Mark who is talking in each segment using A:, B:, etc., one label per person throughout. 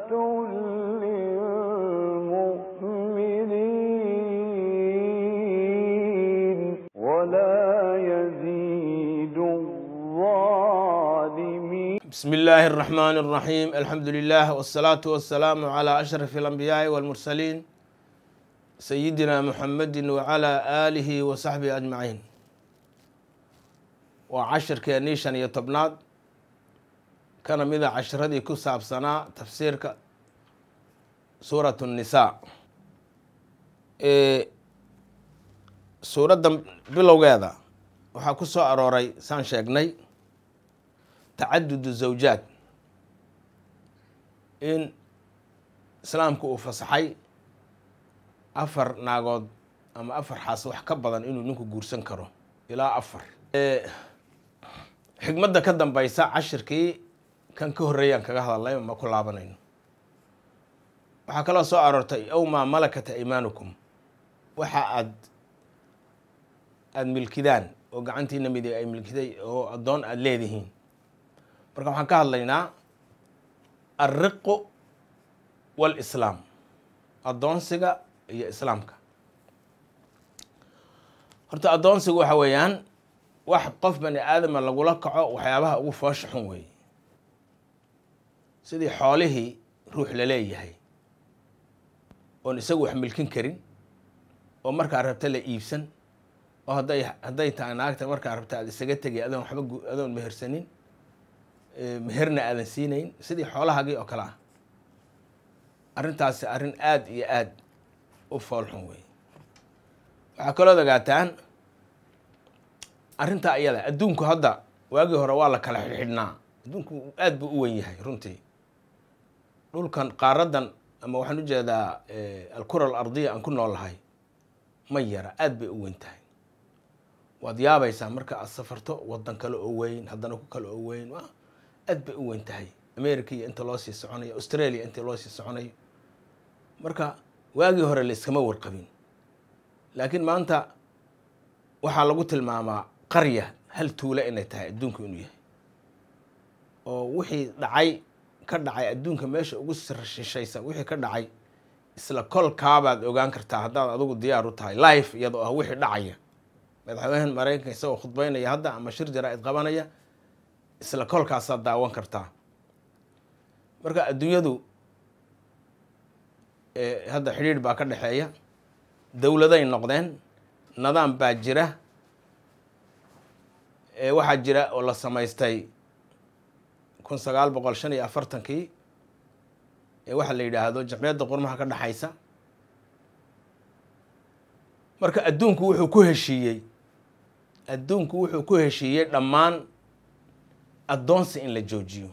A: للمؤمنين ولا يزيد الظالمين
B: بسم الله الرحمن الرحيم الحمد لله والصلاة والسلام على أشرف الأنبياء والمرسلين سيدنا محمد وعلى آله وصحبه أجمعين وعشر كنيشان يطبناد كان مذا عشردي كساب سنة تفسير سورة النساء إيه سورة بلوغيدا waxaa ku soo arooray saan sheegnay tacadudu zawjaad in islaamku uu fasaxay afar naagood ama afar xaas wax ka badan inuu ninku guursan karo ilaa afar xigmadda ka dambeysa cashirkii kan ka horreeyaan kaga hadalnay ma ku laabanayno waxaa kaloo soo aroortay ow maa malakat aymaanukum waxa aad aada milkidaan oo gacantiina midi ay milkiday oo addoon aada leedihiin marka waxaan ka hadlaynaa alriqu waalislaam addoonsiga iyo islaamka horta addoonsigu waxa weeyaan wax qof bani aadama lagula kaco waxyaabaha ugu foosha xun weeye sidii xoolihii ruux la leeyahay oon isagu wax milkin karin oo markaa rabta la iibsan oo hadday hadday tahay naagta markaa rabta aada isaga tegay adoon waxba adoon mehersanin meherna aadan siinayn sidii xoolahaagii oo kale ah arrintaasi arrin aada iyo aada u foolxun wey waxaa kaloo ogaataan arrintaa ayada adduunku hadda waagii hore waa la kala xidhxidhnaa adduunku aada buu u wen yahay runtii dhulkan qaaradan ama waxaan ujeedaa alkura alardiya aan ku noolahay ma yara aada bay u weyn tahay waad yaabaysaa marka aad safarto wadan kale oo weyn haddana ku kale oo weyn aad bay u weyn tahay america iyo inta loo sii soconayo australia inta loo sii soconayo marka waagii hore la iskama warqabin laakiin maanta waxaa lagu tilmaamaa qarya hal tuula inay tahay adduunku inuu yahay oo wixii dhacay ka dhacay adduunka meesha ugu shishaysa wixii ka dhacay isla kolkaabaad ogaan kartaa haddaad adigu diyaar u tahay life iyadoo ah wixii dhacaya madaxweynahan maraykanka isagoo khudbeynaya hadda ama shir jaraa-id qabanaya isla kolkaasaad daawan kartaa marka adduunyadu hadda xidhiidh baa ka dhexeeya dowladay noqdeen nidaam baa jira waxaa jira oo la samaystay kun sagaal boqol shan iyo afartankii waxaa la yidhaahdo jamciyadda qurmaha ka dhexaysa marka adduunku wuxuu ku heshiiyey adduunku wuxuu ku heshiiyey dhammaan addoonsi in la joojiyo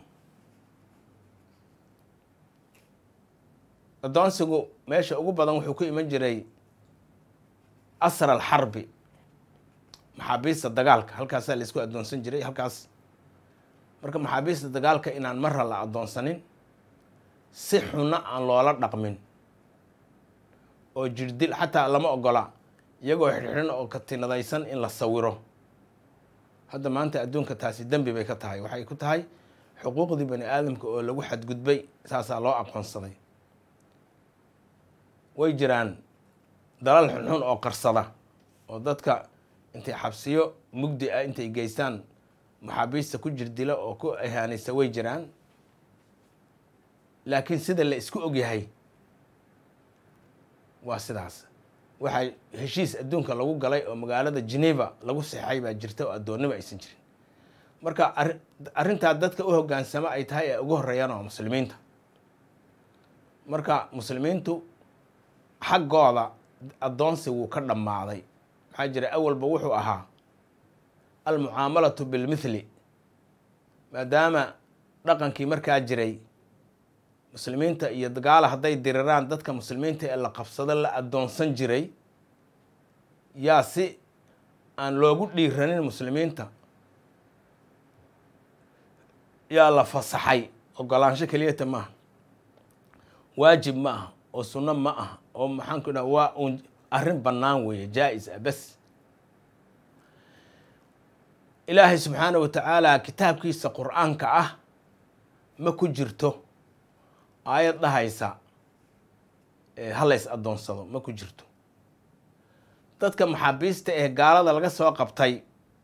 B: addoonsigu meesha ugu badan wuxuu ku iman jiray asr alxarbi maxaabiista dagaalka halkaasaa la isku addoonsan jiray halkaas marka maxaabiista dagaalka inaan marra la addoonsanin si xunna aan loola dhaqmin oo jirdil xataa lama ogola iyagoo xidhxidhan oo katinadaysan in la sawiro hadda maanta adduunka taasi dembi bay ka tahay waxay ku tahay xuquuqdii bani aadamka oo lagu xadgudbay saasaa loo aqoonsaday way jiraan dalal xunxun oo qarsada oo dadka intay xabsiyo mugdi ah intay geystaan maxaabiista ku jirdila oo ku ahaanaysa way jiraan laakiin sida la isku ogyahay waa sidaas waxaa heshiis adduunka lagu galay oo magaalada geneva lagu seexay baa jirta oo addoonnimo aysan jirin marka arrintaa dadka u hoggaansamo ay tahay ee ugu horreeyaan waa muslimiinta marka muslimiintu xaggooda addoonsi wuu ka dhammaaday maxaa jira awalba wuxuu ahaa almucaamalatu bilmithli maadaama dhaqankii markaa jiray muslimiinta iyo dagaala hadday diriraan dadka muslimiinta ee la qabsado la addoonsan jiray yaa si aan loogu dhiiranin muslimiinta yaa la fasaxay ogolaansho keliyata maaha waajib ma aha oo sunno ma aha oo maxaan ku dhaha waa uun arrin bannaan weeye jaa-is ah bes ilaahay subxaana wa tacaala kitaabkiisa qur-aanka ah ma ku jirto aayad dhahaysa halays addoonsado ma ku jirto dadka maxaabiista ee gaalada laga soo qabtay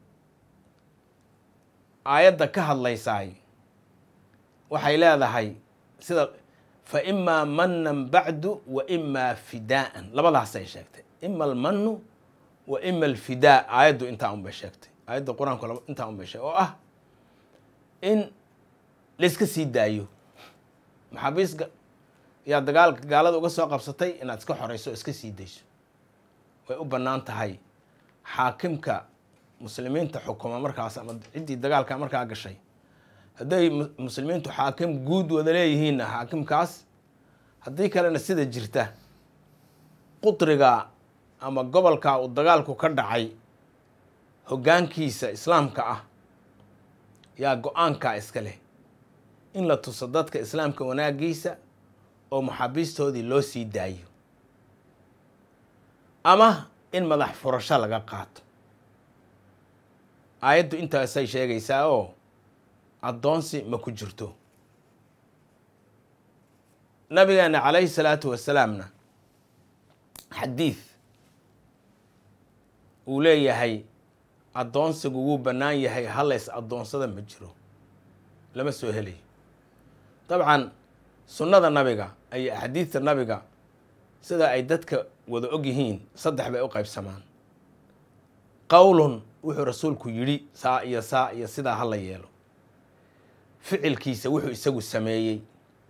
B: aayadda ka hadlaysaay waxay leedahay sida fa imaa manan bacdu wa imaa fidaa'an labadaasay sheegtay ima almanu wa ima alfidaa aayaddu intaa un bay sheegtay aayadda qur-aanku intaa un bay sheegtay oo ah in layska sii daayo maxaabiis yaa dagaalka gaalada uga soo qabsatay inaad iska xoreyso o iska sii dayso way u bannaan tahay xaakimka muslimiinta xukuma markaas ama ciddii dagaalka markaa gashay hadday muslimiintu xaakim guud wada leeyihiinna xaakimkaas haddii kalena sida jirta qudriga ama gobolka uu dagaalku ka dhacay hoggaankiisa islaamka ah yaa go-aankaa iska leh in la tuso dadka islaamka wanaagiisa oo maxaabiistoodii loo sii daayo ama in madax furasho laga qaato aayaddu intaasay sheegaysaa oo addoonsi ma ku jirto nabigeena calayhi salaatu wasalaamna xadiid uu leeyahay addoonsigu wuu bannaan yahay halays addoonsada ma jiro lama soo helayo dabcan sunnada nabiga iyo axaadiidta nabiga sida ay dadka wada og yihiin saddex bay u qaybsamaan qowlun wuxuu rasuulku yidhi saa iyo saa iyo sidaa ha la yeelo ficilkiisa wuxuu isagu sameeyey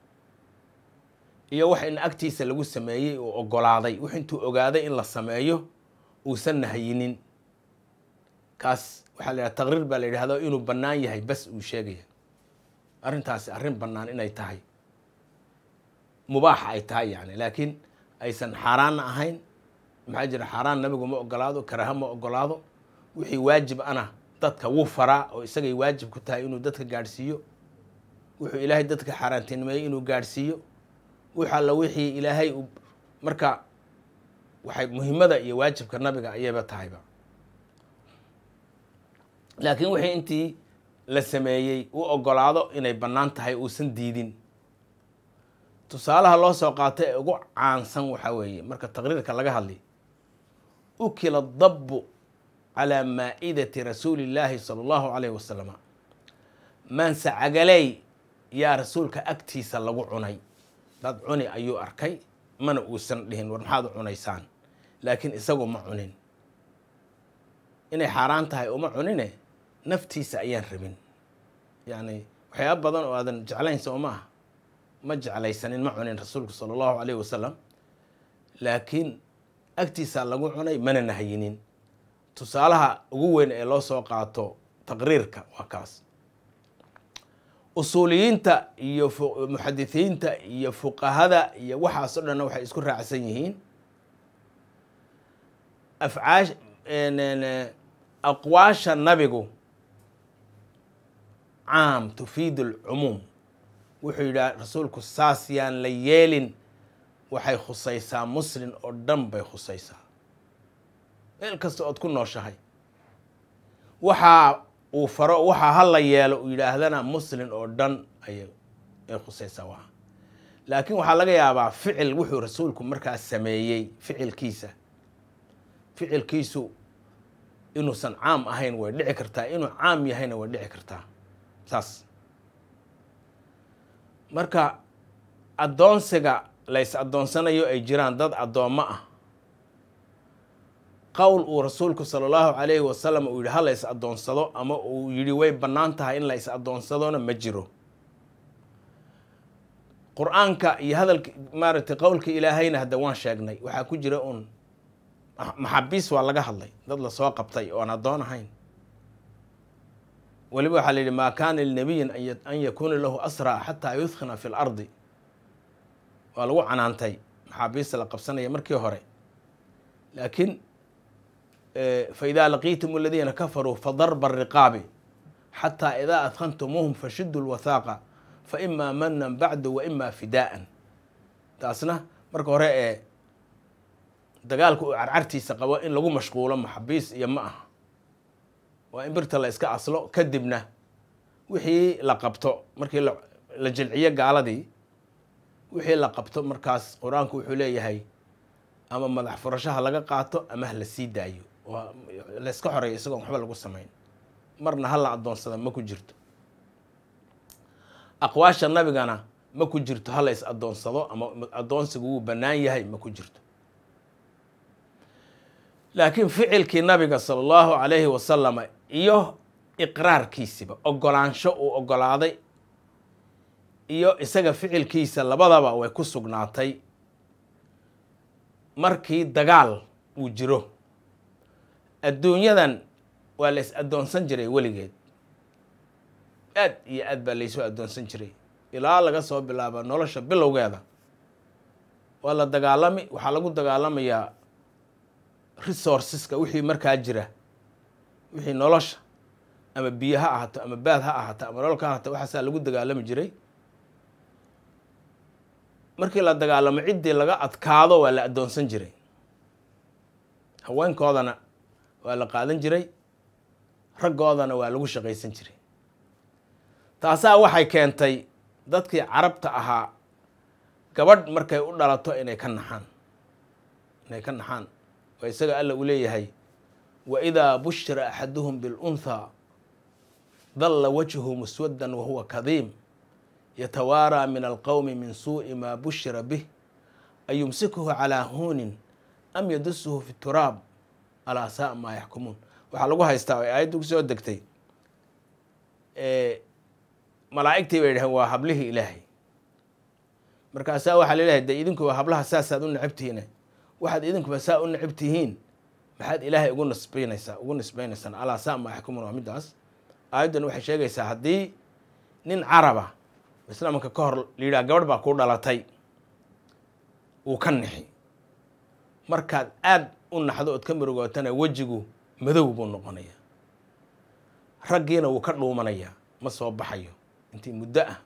B: iyo wax in agtiisa lagu sameeyey uu ogolaaday wux intuu ogaaday in la sameeyo uusan nahayinin kaas waxaa la yidhaha taqriir baa la yidhahdo inuu bannaan yahay bas uu sheegaya arrintaasi arrin bannaan inay tahay mubaaxa ay tahay yani laakiin aysan xaaraanna ahayn maxaa jira xaaraan nabigu ma ogolaado karaha ma ogolaado wixii waajib ana dadka wuu faraa oo isagay waajib ku tahay inuu dadka gaadhsiiyo wuxuu ilaahay dadka xaaraantinimeeyey inuu gaadhsiiyo wix alla wixii ilaahay marka waxay muhiimada iyo waajibka nabiga ayayba tahayba laakiin wixii intii la sameeyey u ogolaado inay bannaan tahay uusan diidin tusaalaha loo soo qaatay ee ugu caansan waxaa weeye marka taqriirka laga hadlay ukila dabbu calaa maa'idati rasuuli illaahi sala allahu calayhi wasalama maanse cagaley yaa rasuulka agtiisa lagu cunay dad cuni ayuu arkay mana uusan dhihin war maxaad u cunaysaan laakiin isagu ma cunin inay xaaraan tahay uma cunine naftiisa ayaan rabin yacni waxyaaba badan oo aadan jeclayn soo ma ah ma jeclaysanin ma cunin rasuulku sala allahu calayhi wasalam laakiin agtiisaa lagu cunay mana nahayinin tusaalaha ugu weyn ee loo soo qaato taqriirka waa kaas usuuliyiinta iyo muxadisiinta iyo fuqahada iyo waxaas o dhanna waxay isku raacsan yihiin afcaash aqwaasha nabigu caam tufiidu alcumuum wuxuu yidhaha rasuulku saas yaan la yeelin waxay khusaysaa muslin oo dhan bay khusaysaa meel kasta ood ku nooshahay waxaa uu faro waxaa ha la yeelo uu yidhaahdana muslin oo dhan ayay ay khusaysaa waa laakiin waxaa laga yaabaa ficil wuxuu rasuulku markaas sameeyey ficilkiisa ficilkiisu inuusan caam ahayn way dhici kartaa inuu caam yahayna way dhici kartaa saas marka addoonsiga lays addoonsanayo ay jiraan dad addoommo ah qowl uu rasuulku sala allahu calayhi wasalam uu yidhi ha la is addoonsado ama uu yidhi way bannaan tahay in la is addoonsadona ma jiro qur-aanka iyo hadalka maaragtay qowlka ilaahayna hadda waan sheegnay waxaa ku jira uun maxabiis waa laga hadlay dad lasoo qabtay oon addoon ahayn weliba waxaa la yidhi maa kaana linabiyin an yakuuna lahu asraa xataa yudkhina fi lardi waa lagu canaantay maxaabiista la qabsanaya markii hore laakiin faidaa laqiitum aladiina kafaruu fadarba ariqaabi xataa idaa adkhantumuuhum fashidu lwathaaqa faimaa manan bacdu wa imaa fidaa'an taasna marka hore ee dagaalka uu carcartiisa qabo in lagu mashquulo maxabiis iyo ma aha waa in birta la iska aslo kadibna wixii la qabto markii la jilciyo gaaladii wixii la qabto markaas qur-aanku wuxuu leeyahay ama madax furashaha laga qaato ama ha la sii daayo oo layska xoreeyo isagoon waxba lagu samayn marna ha la addoonsada ma ku jirto aqwaasha nabigana ma ku jirto ha la is addoonsado ama addoonsigu wuu bannaan yahay ma ku jirto laakiin ficilkii nabiga sala allahu calayhi wasalama iyo iqraarkiisiba ogolaansho uu ogolaaday iyo isaga ficilkiisa labadaba way ku sugnaatay markii dagaal uu jiro adduunyadan waa la is addoonsan jiray weligeed aad iyo aad baa laysu addoonsan jiray ilaa laga soo bilaaba nolosha bilowgeeda waa la dagaalami waxaa lagu dagaalamayaa resourceska wixii markaa jira wixii nolosha ama biyo ha ahaato ama baad ha ahaato ama nolol ka ahaato waxaasaa lagu dagaalami jiray markii la dagaalamo ciddii laga adkaado waa la addoonsan jiray haweenkoodana waa la qaadan jiray raggoodana waa lagu shaqaysan jiray taasaa waxay keentay dadkii carabta ahaa gabadh markay u dhalato inay ka naxaan inay ka naxaan oo isaga alla uu leeyahay wa idaa bushira axaduhum biاlunthaa dalla wajhu muswaddan wahuwa kadiim yatawaaraa min alqowmi min suuءi maa bushira bih ayumsikuhu calaa huunin am yadusuhu fi turaab alaa saa maa yaxkumuun waxaa lagu haystaa oo aayaddu kusoo degtay malaa'igtii bay dhaheen waa hablihii ilaahay markaasaa waxaa laleeyahay de idinkuba hablaha saasaad u necabtihiine waxaad idinkuba saa u necab tihiin maxaad ilaahay ugu nisbaynaysaa ugu nisbaynaysaan alaa saa maa yaxkumuun waa middaas aayaddan waxay sheegaysaa haddii nin caraba islaamka ka hor la yidhaha gabadh baa kuu dhalatay uu ka nixi markaad aad u naxdo ood ka murugootana wejigu madow buu noqonayaa raggiina wuu ka dhuumanayaa ma soo baxayo intii muddo ah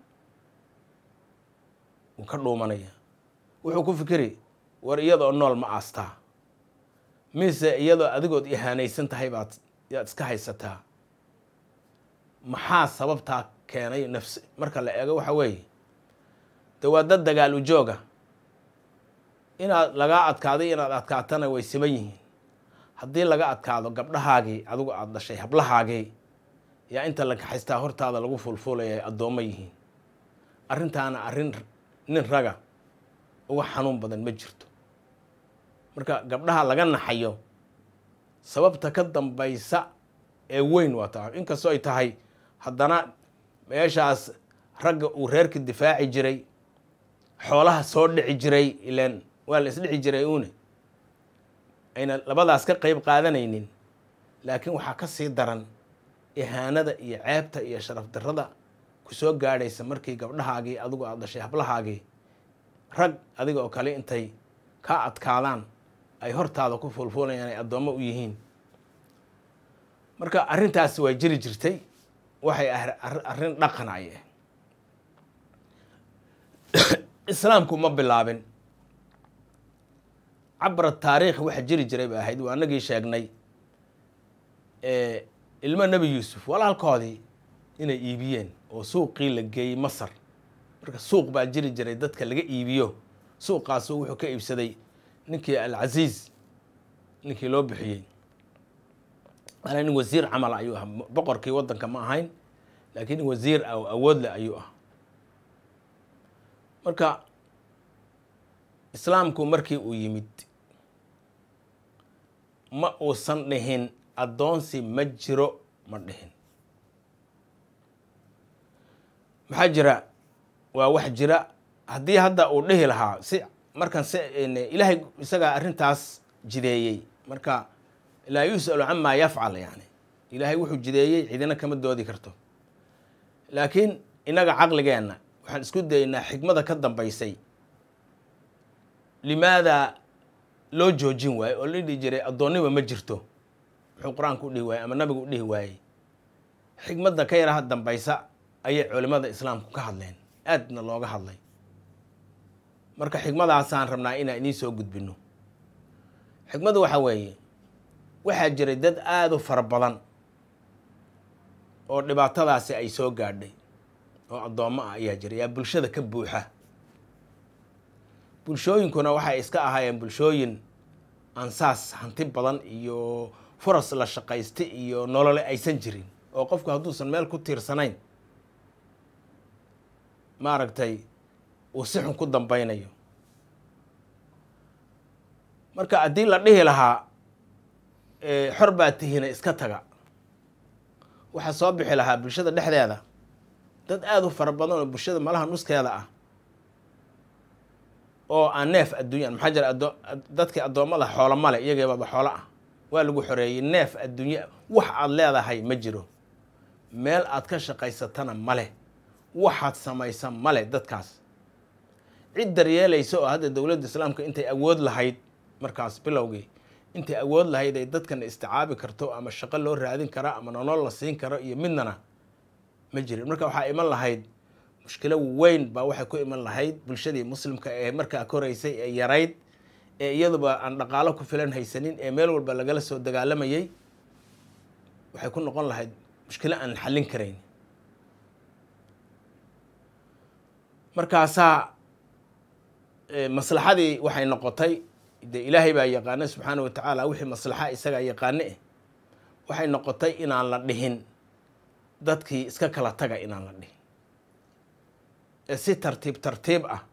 B: wuu ka dhuumanayaa wuxuu ku fikiri war iyadoo nool ma aastaa mise iyadoo adigood ihaanaysan tahay baad yaad iska haysataa maxaa sababtaa keenay nafs marka la eego waxa weeye de waa dad dagaal ujooga inaad lagaa adkaaday inaad adkaatana way siman yihiin haddii laga adkaado gabdhahaagii adigu aada dhashay hablahaagii yaa inta la kaxaystaa hortaada lagu fulfulaya ay addoommo yihiin arrintaana arrin nin raga uga xanuun badan ma jirto marka gabdhaha laga naxayo sababta ka dambaysa ee weyn waa taa inkastoo ay tahay haddana meeshaas ragga uu reerka difaaci jiray xoolaha soo dhici jiray ilaan waa la isdhici jiray uune ayna labadaas ka qeyb qaadanaynin laakiin waxaa ka sii daran ihaanada iyo ceebta iyo sharaf darrada ku soo gaadhaysa markii gabdhahaagii adigu aada dhashay hablahaagii rag adiga oo kale intay ka adkaadaan ay hortaada ku fulfuulayaan ay addoommo u yihiin marka arrintaasi waa jiri jirtay waxay arrin dhaqan ay ah islaamku ma bilaabin cabra taariikh waxa jiri jiray ba ahayd waa anagii sheegnay ilmo nebi yuusuf walaalkoodii inay iibiyeen oo suuqii la geeyey masar marka suuq baa jiri jiray dadka laga iibiyo suuqaasu wuxuu ka iibsaday ninkii alcasiiz ninkii loo bixiyey maana nin wasiir camal ayuu ah boqorkii waddanka ma ahayn laakiin nin wasiir ah oo awood leh ayuu ah marka islaamku markii uu yimid ma uusan dhihin addoonsi ma jiro ma dhihin maxaa jira waa wax jira haddii hadda uu dhihi lahaa si markan si ilaahay isagaa arrintaas jideeyey marka laa yus'alu camaa yafcal yani ilaahay wuxuu jideeyey cidina kama doodi karto laakiin innaga caqligeenna waxaan isku dayeynaa xikmada ka dambaysay limaadaa loo joojin waayo oo la dhihi jiray addoonnima ma jirto muxuu qur-aanku u dhihi waayey ama nabigu u dhihi waayey xikmadda ka yaraha dambaysa ayay culimmada islaamku ka hadleen aadna looga hadlay marka xikmadaasaan rabnaa inaan idiin soo gudbino xikmaddu waxaa weeye waxaa jiray dad aada u fara badan oo dhibaatadaasi ay soo gaadhay oo addoommo ah ayaa jiray yaa bulshada ka buuxa bulshooyinkuna waxay iska ahaayeen bulshooyin aan saas hanti badan iyo furas la shaqaysta iyo nolole aysan jirin oo qofku hadduusan meel ku tiirsanayn maaragtay uu si xun ku dambeynayo marka haddii la dhihi lahaa xor baa tihina iska taga waxaa soo bixi lahaa bulshada dhexdeeda dad aada u fara badan oo bulshada malaha nuskeeda ah oo aan neef adduunya maxaa jira ado dadkii addoommada xoolo male iyageebaba xoolo ah waa lagu xoreeyey neef adduunya wax aad leedahay ma jiro meel aad ka shaqaysatana male waxaad samaysa male dadkaas cid daryeelaysa oo hadda dowladda islaamka intay awood lahayd markaas bilowgii intay awood lahayd ay dadkana isticaabi karto ama shaqo loo raadin kara ama nolol la siin karo iyo midnana ma jirin marka waxaa iman lahayd mushkilo weyn baa waxay ku iman lahayd bulshadii muslimka ee markaa koraysay ee yarayd ee iyaduba aan dhaqaalo ku filan haysanin ee meel walba lagala soo dagaalamayay waxay ku noqon lahayd mushkilo aan xallin karayn markaasaa maslaxadii waxay noqotay dee ilaahay baa yaqaana subxaana wa tacaala wixii maslaxa isagaa yaqaane eh waxay noqotay inaan la dhihin dadkii iska kala taga inaan la dhihin ee si tartiib tartiib ah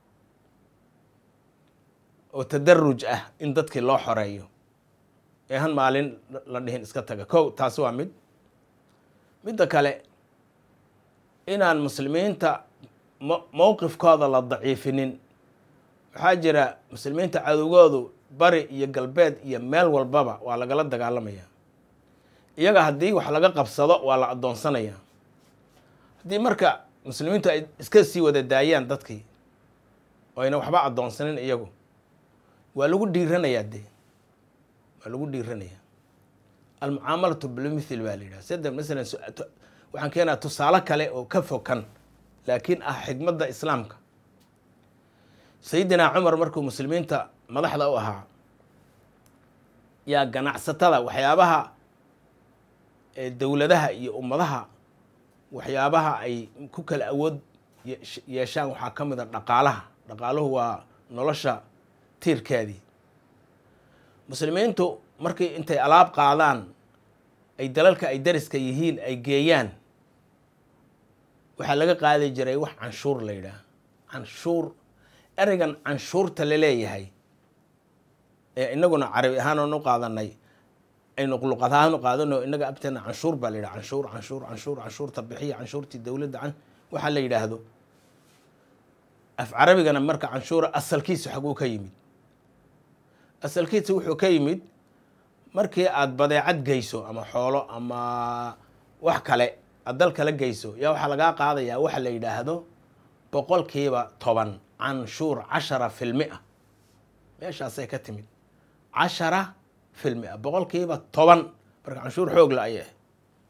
B: oo tadaruj ah in dadkii loo xoreeyo ee han maalin la dhihin iska taga kow taasi waa mid midda kale inaan muslimiinta mo mowqifkooda la daciifinin waxaa jira muslimiinta cadowgoodu bari iyo galbeed iyo meel walbaba waa lagala dagaalamaya iyaga haddii wax laga qabsado waa la addoonsanaya haddii marka muslimiintu ay iska sii wada daayaan dadkii oo ayna waxba addoonsanin iyagu waa lagu dhiiranayaa dee waa lagu dhiiranayaa almucaamalatu bilmithil baa la yidhaha sida masalan waxaan keenaa tusaale kale oo ka fokan laakiin ah xikmadda islaamka sayidinaa cumar markuu muslimiinta madaxda u ahaa yaa ganacsatada waxyaabaha dowladaha iyo ummadaha waxyaabaha ay ku kala awood yeeshaan waxaa ka mid a dhaqaalaha dhaqaaluhu waa nolosha tiirkeedii muslimiintu markii intay alaab qaadaan ay dalalka ay dariska yihiin ay geeyaan waxaa laga qaadi jiray wax canshuur la yidhaah canshuur ereygan canshuurta la leeyahay ee inaguna carabi ahaan oonu qaadanay aynu luqad ahaan u qaadano inaga agteena canshuur baa la yidhaha canshuur canshuur canshuur canshuurta bixiya canshuurtii dowladda can waxaa la yidhaahdo af carabigana marka canshuura asalkiisu xaguu ka yimid asalkiisa wuxuu ka yimid markii aada badeecad geyso ama xoolo ama wax kale aad dal kala geyso yaa waxaa lagaa qaadayaa waxa la yidhaahdo boqolkiiba toban canshuur cashara filmia meeshaasay ka timid cashara filmia boqolkiiba toban marka canshuur xoogla ayay ahay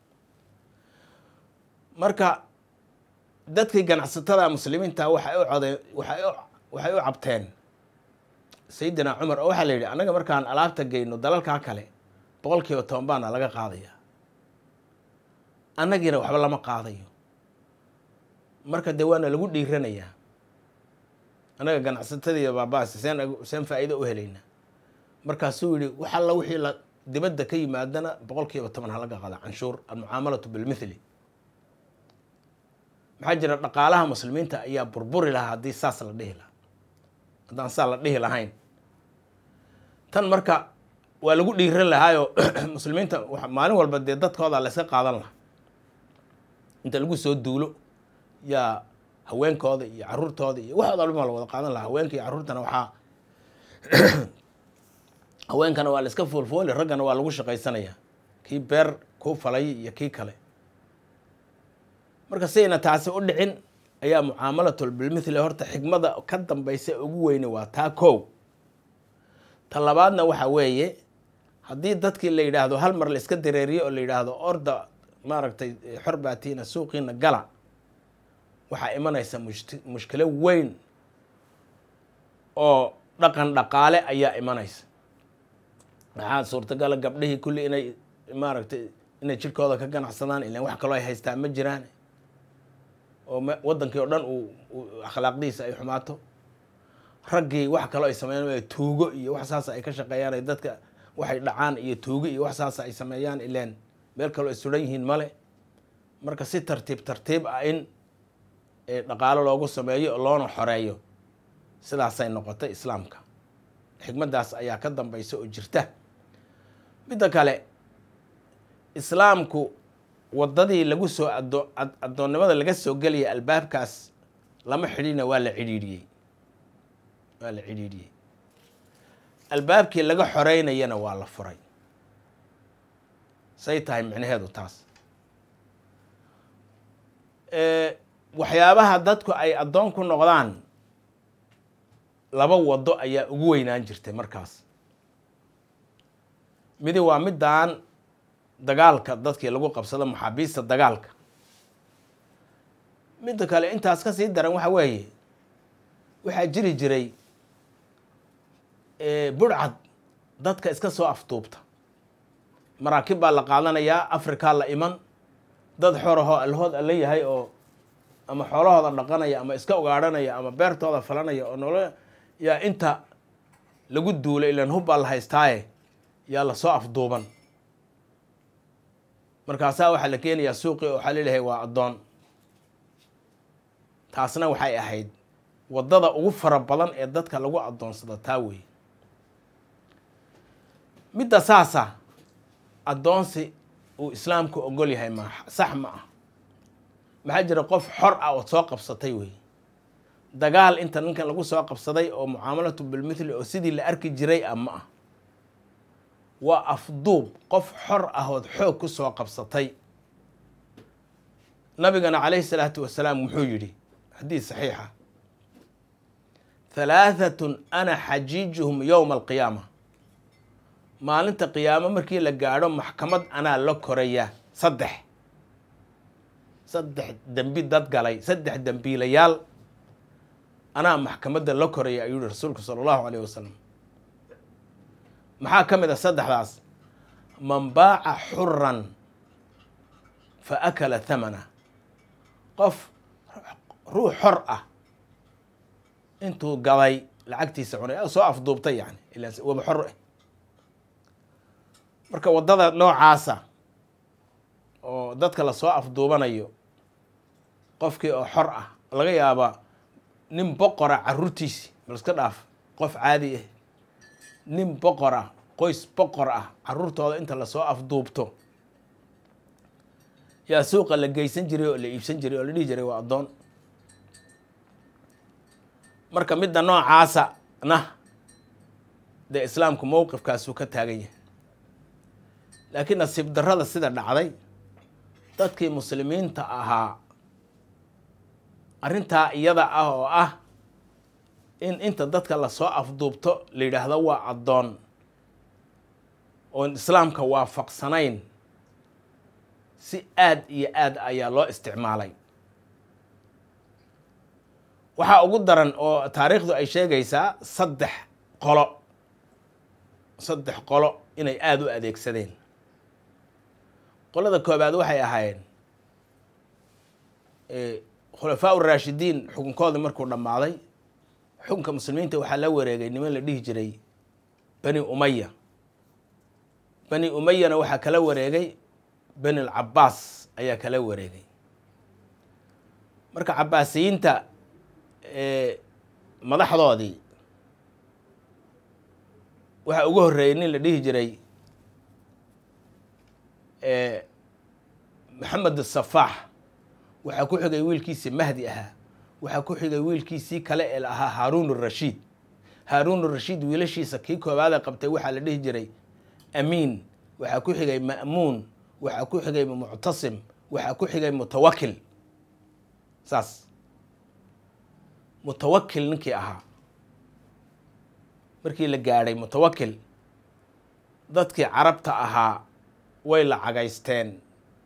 B: marka dadkii ganacsatada muslimiinta waxay u codeen waxay u waxay u cabteen sayidina cumar oo waxaa la yidhi annaga markaan alaabta geyno dalalkaa kale boqolkiiba toban baana laga qaadaya annagiina waxba lama qaadayo marka dee waana lagu dhiiranayaa annaga ganacsatadiiyo baabaas seen seen faa'iido u helaynaa markaasuu yihi wax alla wixii la dibadda ka yimaadana boqolkiiba toban ha laga qaada canshuur almucaamalatu bilmithli maxaa jira dhaqaalaha muslimiinta ayaa burburi lahaa haddii saas la dhihi lahaa haddaan saa la dhihi lahayn tan marka waa lagu dhiiran lahaayo muslimiinta maalin walba dee dadkooda la yska qaadan lahaa inta lagu soo duulo yaa haweenkooda iyo caruurtooda iyo waxooda dhan baa la wada qaadan lahaa haweenka iyo carruurtana waxaa haweenkana waa la iska foolfooli raggana waa lagu shaqaysanaya kii beer kuu falay iyo kii kale marka sidayna taasi u dhicin ayaa mucaamalatul bilmithli horta xikmada ka dambaysa ugu weyne waa taa kow ta labaadna waxa weeye haddii dadkii la yidhaahdo hal mar la iska dareeriyo oo la yidhaahdo orda maaragtay xor baatiina suuqiina gala waxaa imanaysa mush- mushkilo weyn oo dhaqan dhaqaale ayaa imanaysa maxaa suurtagala gabdhihii kulli inay maaragtay inay jirkooda ka ganacsadaan ilan wax kaloo ay haystaan ma jiraan oo wadankii oo dhan uu akhlaaqdiisa ay xumaato raggii wax kaloo ay sameeyaan tuugo iyo wax saasa ay ka shaqeeyaan ay dadka waxay dhacaan iyo tuugo iyo wax saasa ay sameeyaan ileen meel kaloo ay suran yihiin male marka si tartiib tartiib ah in dhaqaalo loogu sameeyo oo loona xoreeyo sidaasay noqotay islaamka xikmaddaas ayaa ka dambaysa oo jirta midda kale islaamku waddadii lagu soo ado addoonnimada laga soo gelaya albaabkaas lama xidhiina waa la cidhiidhiyey waa la cidhiidhiyey albaabkii laga xoreynayana waa la furay say tahay micnaheedu taas waxyaabaha dadku ay addoon ku noqdaan laba waddo ayaa ugu weynaan jirtay markaas midi waa middan dagaalka dadkii lagu qabsado maxaabiista dagaalka midda kale intaas ka sii daran waxa weeye waxaa jiri jiray burcad dadka iska soo aftuubta maraakiib baa la qaadanayaa afrikaa la iman dad xorahoo allahood alla yahay oo ama xoolahooda dhaqanaya ama iska ugaadhanaya ama beertooda falanaya oo nolo yaa inta lagu duulay ilan hub baa la haystaaye yaa lasoo afduuban markaasaa waxaa la keenayaa suuqii oo waxaa laleeyahay waa addoon taasna waxay ahayd waddada ugu fara badan ee dadka lagu addoonsado taa weeye midda saasa addoonsi uu islaamku ogol yahay ma sax ma ah maxaa jira qof xor ah ood soo qabsatay wey dagaal inta ninkan lagu soo qabsaday oo mucaamalatu bilmithli oo sidii la arki jiray ah ma ah waa afduub qof xor ah ood xoog ku soo qabsatay nabigana calayhi salaatu wasalaam wuxuu yidhi xadiis saxiixa halaahatun ana xajiijuhum yowma alqiyaama maalinta qiyaamo markii la gaadho maxkamad anaa la koraya saddex saddex dembi dad galay saddex dembiilayaal anaa maxkamadda la koraya ayuu yihi rasuulku sala allahu alayh wasalam maxaa ka mid a saddexdaas man baaca xuran fa akala thamana qof ruux xor ah intuu gaday lacagtiisa cunay soo afduubtay yani ila waba xor ah marka waddada noocaasa oo dadka lasoo afduubanayo qofkii oo xor ah laga yaabaa nin boqora caruurtiisi bal iska dhaaf qof caadi ah nin boqor ah qoys boqor ah caruurtooda inta lasoo afduubto yaa suuqa la geysan jiray oo la iibsan jiray oo la dhihi jiray waa addoon marka midda noocaasa na dee islaamku mowqifkaasuu ka taagan yahay laakiin nasiib darrada sida dhacday dadkii muslimiinta ahaa arrintaa iyada ah oo ah in inta dadka lasoo afduubto la yidhaahdo waa addoon oon islaamka waafaqsanayn si aad iyo aad ayaa loo isticmaalay waxaa ugu daran oo taariikhdu ay sheegaysaa saddex qolo saddex qolo inay aada u adeegsadeen qolada koobaad waxay ahaayeen khulafaa uraashidiin xukunkoodii markuu dhammaaday xukunka muslimiinta waxaa la wareegay niman la dhihi jiray bani umaya bani umayana waxaa kala wareegay bani alcabaas ayaa kala wareegay marka cabaasiyiinta madaxdoodii waxaa ugu horreeyey nin la dhihi jiray maxamed asafaax waxaa ku xigay wiilkiisii mahdi ahaa waxaa ku xigay wiilkiisii kale ee ahaa haaruun urashiid haaruun urashiid wiilashiisa kii koobaada qabtay waxaa la dhihi jiray amiin waxaa ku xigay ma'muun waxaa ku xigay muctasim waxaa ku xigay mutawakil saas mutawakil ninkii ahaa markii la gaadhay mutawakil dadkii carabta ahaa way la cagaysteen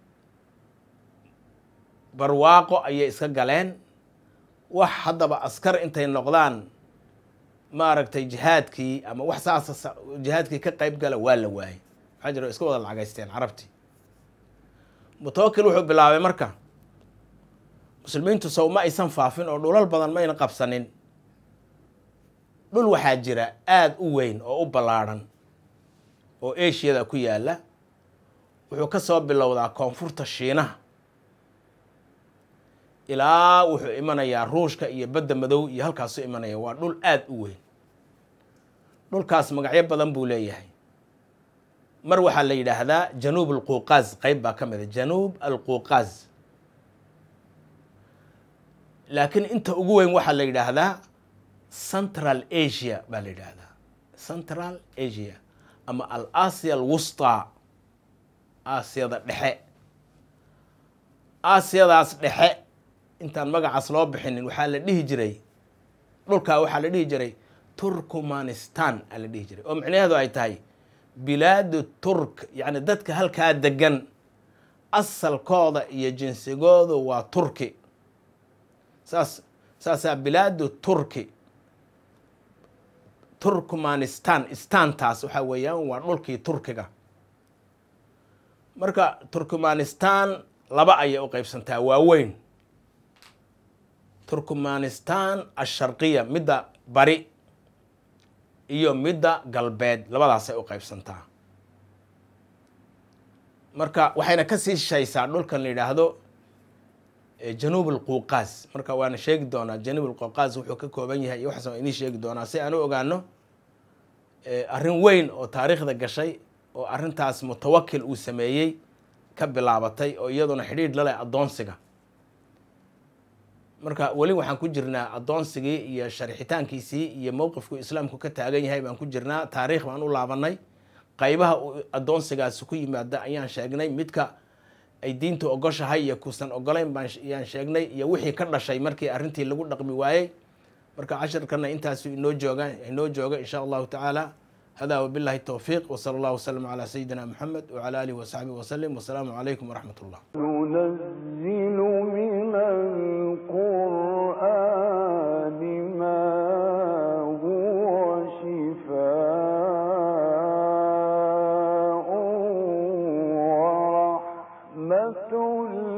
B: barwaaqo ayay iska galeen wax haddaba askar intay noqdaan maaragtay jihaadkii ama wax saasa jihaadkii ka qayb gala waa la waayey maxaa jira iska wada lacagaysteen carabtii mutawakil wuxuu bilaabay marka muslimiintu sow ma aysan faafin oo dhulal badan mayna qabsanin dhul waxaa jira aada u weyn oo u ballaadhan oo ashiyada ku yaalla wuxuu ka soo bilowdaa koonfurta shiinaha ilaa wuxuu imanayaa ruushka iyo badda madow iyo halkaasu imanaya waa dhul aada u weyn dhulkaas magacyo badan buu leeyahay mar waxaa la yidhaahdaa januub alquuqaaz qeyb baa ka mida januub alquuqaaz laakiin inta ugu weyn waxaa la yidhaahdaa central asia baa la yidhaahdaa central asia ama al asia alwusta aasiyada dhexe aasiyadaas dhexe intaan magacaas loo bixinin waxaa la dhihi jiray dhulkaa waxaa la dhihi jiray turkmanistan aa la dhihi jiray oo micnaheedu ay tahay bilaadu turk yacni dadka halkaa degan asalkooda iyo jinsigoodu waa turki saas saasaa bilaadu turki turkmanistan istantaas waxaa weeyaan waa dhulkii turkiga marka turkmanistan laba ayay u qeybsantaa waaweyn turkmanistan asharqiya midda bari iyo midda galbeed labadaasay u qeybsantaa marka waxayna ka sii shaysaa dhulkan la yidhaahdo januub alquuqaas marka waana sheegi doonaa januub alquuqaas wuxuu ka kooban yahay iyo waxaas waan idiin sheegi doonaa si aan u ogaano arrin weyn oo taariikhda gashay oo arrintaas mutawakil uu sameeyey ka bilaabatay oo iyaduna xidhiidh la leh addoonsiga marka weli waxaan ku jirnaa addoonsigii iyo sharixitaankiisii iyo mowqifku islaamku ka taagan yahay baan ku jirnaa taariikh baan u laabanay qaybaha uu addoonsigaasi ku yimaada ayaan sheegnay midka ay diintu ogoshahay iyo kuusan ogolayn baan ayaan sheegnay iyo wixii ka dhashay markii arrintii lagu dhaqmi waayey marka casharkana intaasu inoo jooga inoo jooga insha allahu tacaala hada wabillahi towfiiq wsala allahu wasalam calaa sayidina moxamed wcala alihi wasaxbihi wasalim wasalaamu calaykum waraxmat ullah
A: ننزل من القرآن ما هو شفاء ورحمة